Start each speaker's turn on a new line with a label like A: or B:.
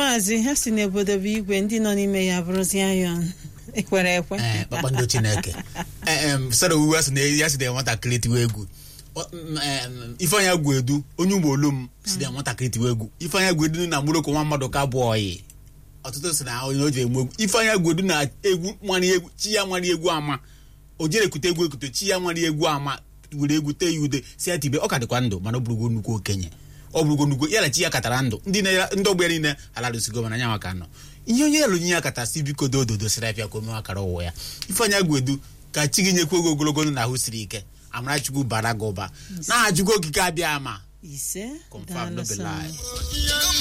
A: maazị ha si n'obodo bụ igwe ndị nọ n'ime ya bụrụzi ayọn ekwere ekwe
B: ee kpakpando chineke sara owuwe asị na ya si na nwatakịrị tiwe egwu Ọ- m, em, ifeanya gwu edu onye ugbo olu m si na nwatakịrị tiwe egwu ifeanya gwu edu na mgbụrụkọ nwa mmadụ ka bụ ọyị ọtụtụ si na onye o ji eme egwu ifeanya gwu edu na egwu nwari egwu chi ya nwari egwu ama o jere ekute egwu ekute chi ya nwari egwu ama were egwu tee ya ude si ya tibe ọ ka dịkwa ndụ mana ọ bụrụgo nnukwu okenye ọ bụrụgo nnukwu ya na chi ya katara ndụ ndị na ndị ọgbọ ya niile alarụsigo mana anya maka nọ ihe onye elu nye ya kata si biko do ododo siri afịa ka o mewe akara ụwa ya ifeanya gwu edu ka chi gị nyekwa oge ogologo ndụ na ahụ siri ike amarachukwu bara gị ụba na-ajụgo okike abịa ama
A: ise
B: confirm no be
A: daalụ sọ.
B: lie